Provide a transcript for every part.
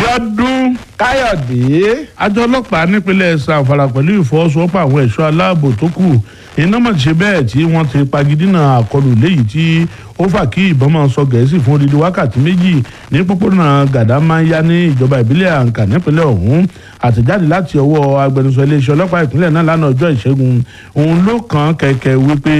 Bíọ́dún káyọ̀dé àjọ ọlọ́pàá nípínlẹ̀ Zamfara pẹ̀lú ìfọwọ́sowọ́pọ̀ àwọn ẹ̀ṣọ́ aláàbò tó kù iná mọ̀ ṣe bẹ́ẹ̀ tí wọ́n ti pagidínà àkọlù léyìí tí ó fà kí ìbọn máa sọ gẹ̀ẹ́sì fún odidi wákàtí méjì ní pópónà gàdámáyá ní ìjọba ìbílẹ̀ àǹkà nípínlẹ̀ ọ̀hún àtẹ̀jáde láti ọwọ́ agbẹnusọ iléeṣẹ́ ọlọ́pàá ìpínlẹ̀ náà lánàá ọjọ́ ìṣẹ́gun òun ló kàn kẹ̀kẹ́ wípé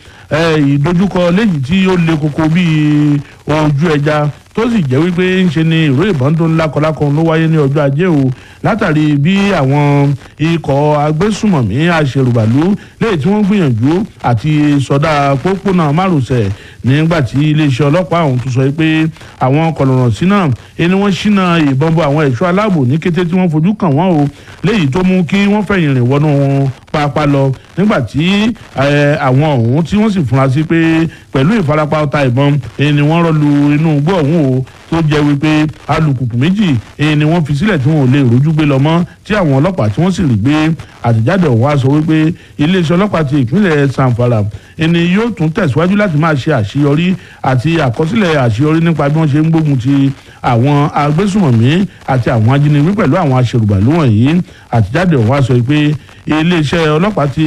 ìdojúkọ léyìí tí ó le koko bíi ojú ẹja tó sì jẹ́ wípé ń ṣe ni ìró ìbọn tó ń lákọlákọ ló wáyé ní ọjọ́ ajé o látàrí bí àwọn ikọ̀ agbésùmọ̀mí àṣerùbàlú léyìí tí wọ́n gbìyànjú àti sọdá pópónà márosẹ̀ nígbà tí iléeṣẹ́ ọlọ́pàá ọ̀hún tún sọ pé àwọn kọ̀lọ̀rọ̀ sí náà ẹni wọ́n ṣínà ìbọn bọ àwọn ẹ̀ṣọ́ aláàbò ní kété tí wọ́n fojú kàn wọ́n o léyìí tó mú kí wọ́n fẹ̀yìn rìn wọnú pápá lọ nígbà tí àwọn ọ̀hún tí wọ́n sì fura sí pé pẹ̀lú ìfarapa ọta ìbọn ẹni wọ́n rọ́ lu inú igbó ọ̀hún o tó jẹ́ wípé alùpùpù méjì ni wọ́n fi sílẹ̀ tí wọn ò lè rojú gbé lọ mọ́ tí àwọn ọlọ́pàá tí wọ́n sì rí gbé àtẹ̀jáde ọ̀hún wá sọ wípé iléeṣẹ́ ọlọ́pàá ti ìpínlẹ̀ Zamfara ẹni yóò tún tẹ̀síwájú láti máa ṣe àṣeyọrí àti àkọsílẹ̀ àṣeyọrí nípa bí wọ́n ṣe ń gbógun ti àwọn agbésùmọ̀mí àti àwọn ajínigbé pẹ̀lú àwọn aṣèrùbàlú wọ̀nyí àtẹ̀jáde ọ̀hún wá sọ pé iléeṣẹ́ ọlọ́pàá ti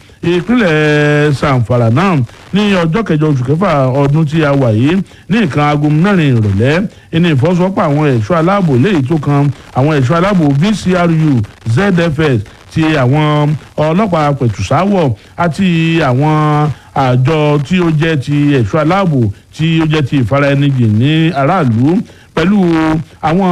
ìpínlẹ̀ Zamfara náà ní ọjọ́ kẹjọ oṣù kẹfà ọdún tí a wà yìí ní nǹkan aago mẹ́rin ìrọ̀lẹ́ ẹni ìfọwọ́sowọ́pọ̀ àwọn ẹ̀ṣọ́ aláàbò léyìí tó kan àwọn ẹ̀ṣọ́ aláàbò VCRU ZFS ti àwọn ọlọ́pàá pẹ̀tùsáwọ̀ àti àwọn àjọ tí ó jẹ́ ti ẹ̀ṣọ́ aláàbò tí ó jẹ́ ti ìfaraẹnijìn ní aráàlú pẹ̀lú àwọn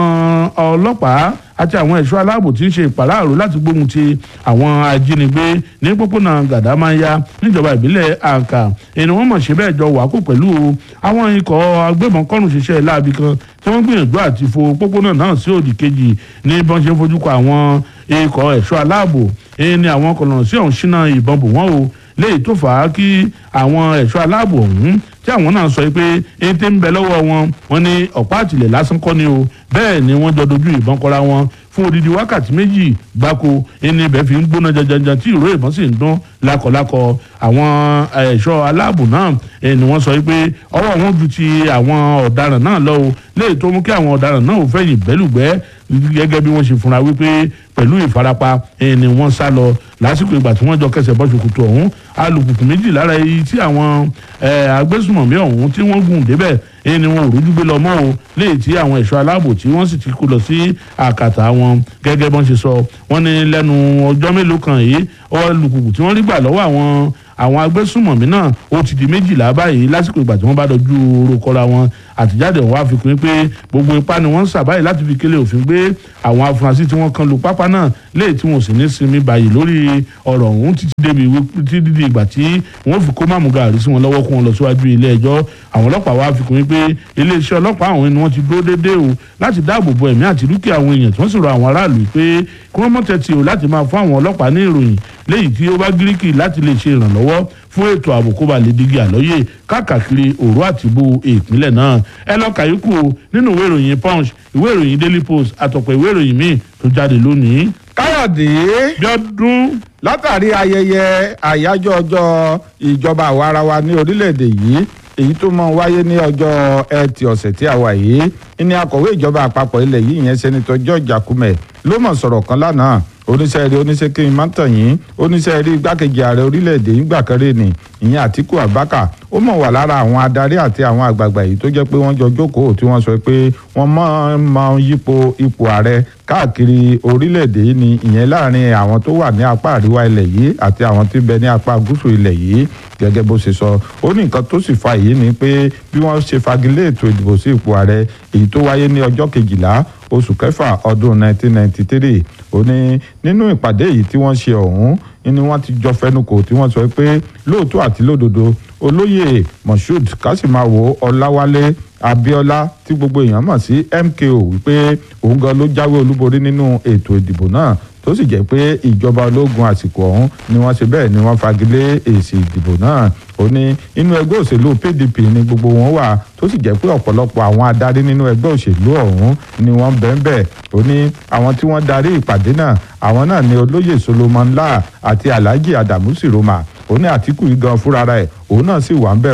ọlọ́pàá àti àwọn ẹ̀ṣọ́ aláàbò tí ń ṣe ìpàráàrò láti gbógun ti àwọn ajínigbé ní pópónà gàdámáyà níjọba ìbílẹ̀ àǹkà ẹni wọ́n mọ̀ ṣe bẹ́ẹ̀ jọ wàákù pẹ̀lú àwọn ikọ̀ agbébọn kọ́rùn ṣiṣẹ́ láabi kan tí wọ́n gbìyànjú àti fo pópónà náà sí òdì kejì ní bọ́n ṣe ń fojú kọ àwọn ikọ̀ ẹ̀ṣọ́ aláàbò ẹni àwọn kọ̀lọ̀rọ̀ sí ọ̀hún ṣínà ìbọn bò wọ́n o léyìí tó fà á kí àwọn ẹ̀ṣọ́ aláàbò ọ̀hún tí àwọn náà sọ pé ètè ń bẹ lọ́wọ́ wọn wọn ní ọ̀pá àtìlẹ̀ lásán kọ́ ni o bẹ́ẹ̀ ni wọ́n jọ dojú ìbọn kọra wọn fún odidi wákàtí méjì gbáko ẹni ibẹ̀ fi ń gbóná janjanjan tí ìró ìbọn sì ń dún lákọlákọ àwọn ẹ̀ṣọ́ aláàbò náà ni wọ́n sọ pé ọwọ́ wọn ju ti àwọn ọ̀daràn náà lọ o léyìí tó mú kí àwọn ọ̀daràn náà ò fẹ̀yìn bẹ́lùgbẹ́ gẹ́gẹ́ bí wọ́n ṣe fúnra wípé pẹ̀lú ìfarapa ni wọ́n sá lọ lásìkò ìgbà tí wọ́n jọ kẹsẹ̀ bọ́ ṣòkòtò ọ̀hún alùpùpù méjì lára èyí tí àwọn agbésùmọ̀mí ọ̀hún tí wọ́n gùn débẹ̀ ni wọn ò rójú gbé lọ mọ́ o léyìí tí àwọn ẹ̀ṣọ́ aláàbò tí wọ́n sì ti kó lọ sí àkàtà wọn gẹ́gẹ́ bọ́n ṣe sọ wọ́n ní lẹ́nu ọjọ́ mélòó kan yìí alùpùpù tí wọ́n rí gbà lọ́wọ́ àwọn àwọn agbésùmọ̀mí náà ó ti di méjìlá báyìí lásìkò ìgbà tí wọ́n bá dojú oró kọra wọn àtìjáde ọ̀hún àfikún pé gbogbo ipá ni wọ́n ń sà báyìí láti fi kélé òfin gbé àwọn afurasí tí wọ́n kan lu pápá náà léyìí tí wọ́n sì ní sinmi báyìí lórí ọ̀rọ̀ ọ̀hún títí débi títí di ìgbà tí wọ́n fi kó máàmù gàrí sí wọn lọ́wọ́ kó wọn lọ síwájú ilé ẹjọ́ àwọn ọlọ́pàá wa fi kún pé iléeṣẹ́ ọlọ́pàá àwọn ni wọ́n ti dúró déédéé o láti dáàbò bo ẹ̀mí àti dúkìá àwọn èèyàn tí wọ́n sì rọ àwọn aráàlú pé kí wọ́n mọ̀ tẹ́tí o láti máa fún àwọn ọlọ́pàá ní ìròyìn léyìí tí ó bá gíríkì láti lè ṣe ìrànlọ́wọ́ fún ètò ààbò kó ba lè digi àlọ́yè káàkiri òru àtìbú ìpínlẹ̀ náà ẹ lọ kàyékù o nínú ìwé ìròyìn punch ìwé ìròyìn daily post àtọ̀pọ̀ ìwé ìròyìn míì tó jáde lónìí. káyọ̀dé Bíọ́dún látàrí ayẹyẹ àyájọ́ ọjọ́ ìjọba àwarawa ní orílẹ̀-èdè yìí èyí tó mọ wáyé ní ọjọ́ ẹtì ọ̀sẹ̀ tí a wà yìí ní akọ̀wé ìjọba àpapọ̀ ilẹ̀ yìí ìyẹn sẹ́nitọ́ George Akume ló mọ̀ sọ̀rọ̀ kan lánàá oníṣẹ́ rí oníṣẹ́ kí n má tàn yín oníṣẹ́ rí igbákejì ààrẹ orílẹ̀-èdè yìí gbàkẹ́rẹ́ ni ìyẹn Àtíkù Abubakar ó mọ̀ wà lára àwọn adarí àti àwọn àgbààgbà yìí tó jẹ́ pé wọ́n jọ jókòó tí wọ́n sọ pé wọ́n máa ń máa ń yípo ipò ààrẹ káàkiri orílẹ̀-èdè yìí ni ìyẹn láàrin àwọn tó wà ní apá àríwá ilẹ̀ yìí àti àwọn tí ń bẹ ní apá gúúsù ilẹ̀ yìí gẹ́gẹ́ bó ṣe sọ ó ní nǹkan tó sì fa èyí ni pé bí wọ́n ṣe fagilé ètò ìdìbò sí ipò ààrẹ èyí tó wáyé ní ọjọ́ kejìlá oṣù kẹfà ọdún 1993 ó ní nínú ìpàdé yìí tí wọ́n ṣe ọ̀hún ni wọ́n ti jọ fẹnukò tí wọ́n sọ pé lóòótọ́ àti lódodo olóyè moshood kásìmáwò ọláwálé abíọ́lá tí gbogbo èèyàn mọ̀ sí MKO wípé òun gan ló jáwé olúborí nínú ètò ìdìbò náà tó sì jẹ́ pé ìjọba ológun àsìkò ọ̀hún ni wọ́n ṣe bẹ́ẹ̀ ni wọ́n fagilé èsì ìdìbò náà ó ní inú ẹgbẹ́ òṣèlú PDP ni gbogbo wọn wà tó sì jẹ́ pé ọ̀pọ̀lọpọ̀ àwọn adarí nínú ẹgbẹ́ òṣèlú ọ̀hún ni wọ́n bẹ́ẹ̀ ó ní àwọn tí wọ́n darí ìpàdé náà àwọn náà ni olóyè Solomon La àti Alhaji Adamu Siroma ó ní Àtíkù yìí gan fúnra rẹ̀ òun náà sì wà ń bẹ̀ o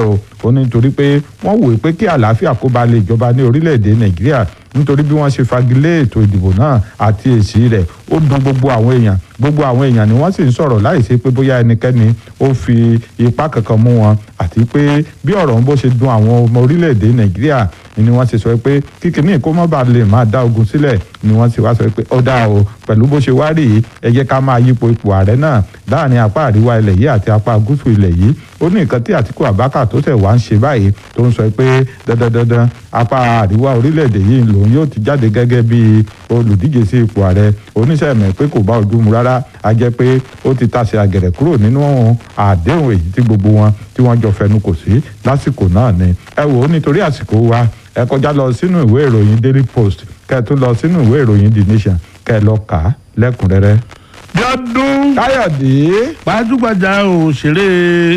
ó ní nítorí pé wọ́n wòye pé kí àlàáfíà kó ba lè jọba ní orílẹ̀-èdè nàìjíríà nítorí bí wọ́n ṣe fagilé ètò ìdìbò náà àti èsì rẹ̀ ó dùn gbogbo àwọn èèyàn gbogbo àwọn èèyàn ni wọ́n sì ń sọ̀rọ̀ láì ṣe pé bóyá ẹnikẹ́ni ó fi ipá kankan mú wọn àti pé bí ọ̀rọ̀ ń bó ṣe dùn àwọn ọmọ orílẹ̀-èdè nàìjíríà ni wọ́n ṣe sọ pé kíkiní kó má bàa lè máa dá ogun sílẹ̀ ni wọ́n sì wá sọ pé ó dáa o pẹ̀lú bó ṣe wá rí i ẹ jẹ́ ká máa yípo ipò ààrẹ náà láàrin apá àríwá ilẹ̀ yìí àti apá gúúsù ilẹ̀ yìí ó ní nǹkan tí àtìkù àbákà tó tẹ̀ wá ń ṣe báyìí tó ń sọ pé dandandandan apá àríwá orílẹ̀-èdè yìí lòun yóò ti jáde gẹ́gẹ́ bí olùdíje sí ipò ààrẹ oníṣẹ́ mẹ́ pé kò bá ojú mu rárá a jẹ́ pé ó ti tasẹ̀ àgẹ̀rẹ̀ kúrò nínú àdéhùn èyí tí gbogbo wọn tí wọ́n jọ fẹnu kò sí lásìkò náà ni ẹ wò ó nítorí àsìkò wa ẹ kọjá lọ sínú ìwé ìròyìn daily post kẹ́ ẹ tún lọ sínú ìwé ìròyìn the nation kẹ́ ẹ lọ kà á lẹ́kùnrẹ́rẹ́. bíọ́dún káyọ̀dé gbajúgbajà òṣèré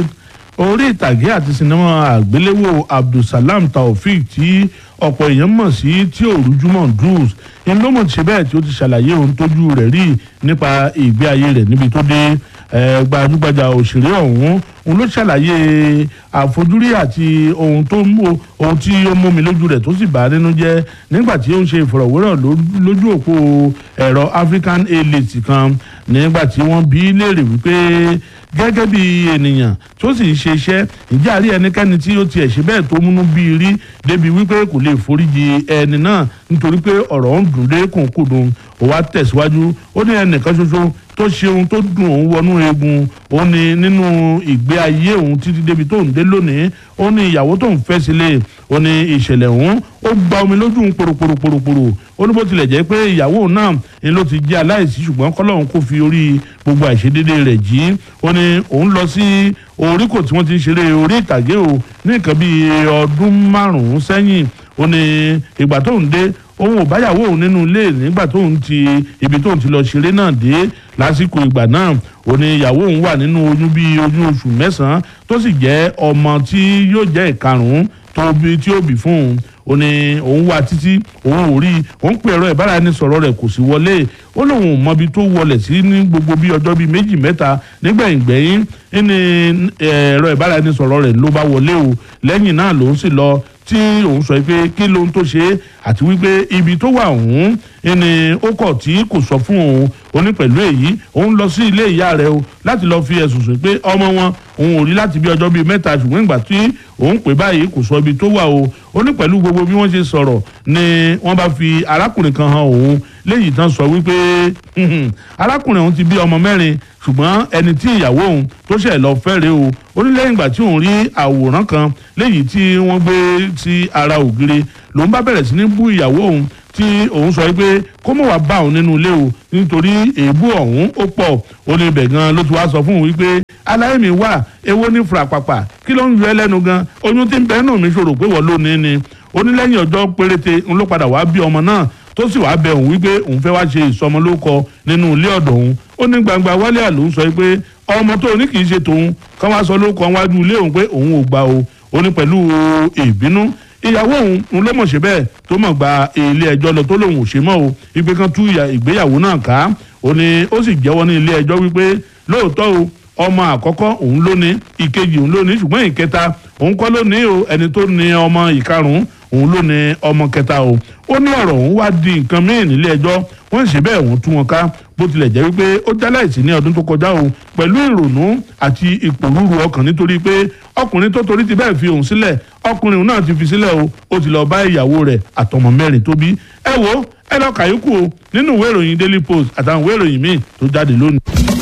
orí ìtàgé àti sinimá àgbéléwò abdulsalam taofeek tí ọ̀pọ̀ èèyàn mọ̀ sí tí òrùjúmọ̀ druze ń ló mọ̀ ṣe bẹ́ẹ̀ tí ó ti ṣàlàyé ohun tójú rẹ̀ rí nípa ìgbé ayé rẹ̀ níbi tó dé gbajúgbajà òṣèré ọ̀hún òun ló ṣàlàyé àfojúrí àti ohun tó mú ohun tí ó mú mi lójú rẹ̀ tó sì bà á nínú jẹ́ nígbà tí ó ń ṣe ìfọ̀rọ̀wérọ̀ lójú òpó ẹ̀rọ African A-list kan nígbà tí wọ́n bi í léèrè wípé gẹ́gẹ́ bí ènìyàn tó sì ń ṣe iṣẹ́ ìjà àrí ẹnikẹ́ni tí ó tiẹ̀ ṣe bẹ́ẹ̀ tó múnú bí i rí débi wípé kò lè foríjì ẹni náà nítorí pé ọ̀rọ̀ ń dùn dé kùnkùndùn ó wá tẹ̀síwájú ó ní ẹnìkan ṣoṣo tó ṣe ohun tó dùn òun wọnú eegun ó ní nínú ìgbé ayé òun títí débi tó ń dé lónìí ó ní ìyàwó tó ń fẹ́ sílé ó ní ìṣẹ̀lẹ̀ òun ó gba omi lójú ń poroporoporoporo ó ní bó tilẹ̀ jẹ́ pé ìyàwó náà ni ló ti jẹ́ aláìsí ṣùgbọ́n kọ́lọ́hún kò fi orí gbogbo àìṣedédé rẹ̀ jí ó ní òun lọ sí oríkò tí wọ́n ti ń ṣeré orí ìtàgé o ní nǹkan bíi ọdún márùn-ún sẹ́yìn ó ní ìgbà tó ń dé òun ò báyàwó òun nínú ilé nígbà tóun ti ibi tóun ti lọ ṣeré náà dé lásìkò ìgbà náà ó ní ìyàwó òun wà nínú oyún bíi oyún oṣù mẹ́sàn-án tó sì jẹ́ ọmọ tí yóò jẹ́ ìkarùn-ún tó bí tí ó bí fún òun ó ní òun wá títí òun ò rí òun pè ẹ̀rọ ìbáraẹnisọ̀rọ̀ rẹ̀ kò sí wọlé ó lóun ò mọbi tó wọlẹ̀ sí ní gbogbo bí ọjọ́ bíi méjì mẹ́ta nígbẹ̀yìngbẹ̀yìn ní ẹ̀rọ ìbáraẹnisọ̀rọ̀ rẹ̀ ló bá wọlé o lẹ́yìn náà lòun sì lọ tí òun sọ pé kí lóhun tó ṣe é àti wípé ibi tó wà òun ni ó kọ̀ tí kò sọ fún òun ó ní pẹ̀lú èyí òun lọ sí ilé ìyá rẹ̀ o láti lọ fi ẹ̀sùn sùn pé ọmọ wọn òun ò rí láti bí ọjọ́ bíi mẹ́ta ṣùgbọ́n ìgbà tí òun pè báyìí kò sọ ibi tó wà o ó ní pẹ̀lú gbogbo bí wọ́n ṣe sọ̀rọ̀ ni wọ́n bá fi arákùnrin kan hàn òun léyìí tán sọ wípé arákùnrin òun ti bí ọmọ mẹ́rin ṣùgbọ́n ẹni tí ìyàwó òun tó ṣẹ̀ lọ fẹ́rẹ̀ o ó ní lẹ́yìn ìgbà tí òun rí àwòrán kan léyìí tí wọ́n gbé sí ara ògiri lòun bá bẹ̀rẹ̀ sí ní bú ìyàwó òun tí òun sọ pé kó mọ̀ wá bá òun nínú ilé o nítorí èébú ọ̀hún ó pọ̀ ó ní ibẹ̀ gan ló ti wá sọ fún òun wípé aláìmí wà èwo ní furapapa kí ló ń yọ ẹ́ lẹ́nu gan oyún tí ń bẹ́ẹ̀ nù mí ṣòro pé wọ́n ló ní ni ó ní lẹ́yìn ọjọ́ péréte ń ló padà wá bí ọmọ náà tó sì wá bẹ òun wípé òun fẹ́ wá ṣe ìsọmọlórúkọ nínú ilé ọ̀dọ̀ òun ó ní gbangba wálé àlò ń sọ pé ọmọ tó ní kì í ṣe tòun kán wá sọ lórúkọ wájú ilé òun pé òun ò gbà o ó ní pẹ̀lú ìbínú ìyàwó òun ń ló mọ̀ ṣe bẹ́ẹ̀ tó mọ̀ gba ilé ẹjọ́ lọ tó lòun ò ṣe mọ́ o wípé kan tú ìgbéyàwó náà ká ó ní ó sì jẹ́wọ́ ní ilé ẹjọ́ wípé lóòótọ́ o ọmọ àkọ́kọ́ òun ló ní ìkejì òun ló ní ṣùgbọ́n ìkẹta òun kọ́ ló ní o ẹni tó ní ọmọ ìkarùn-ún òun ló ní ọmọ kẹta o ó ní ọ̀rọ̀ òun wá di nǹkan míì nílé ẹjọ́ wọ́n ṣe bẹ́ẹ̀ wọ́n tú wọn ká bó tilẹ̀ jẹ́ wípé ó jáláìsí ní ọdún tó kọjá o pẹ̀lú ìrònú àti ìpòrúurú ọkàn nítorí pé ọkùnrin tó torí ti bẹ́ẹ̀ fi òun sílẹ̀ ọkùnrin náà ti fi sílẹ̀ o ó ti lọ bá ìyàwó rẹ̀ àtọmọ mẹ́rin tó bí ẹ wo ẹ lọ kàyókù o nínú ìwé ìròyìn Daily Post àtàwọn ìwé ìròyìn míì tó jáde lónìí.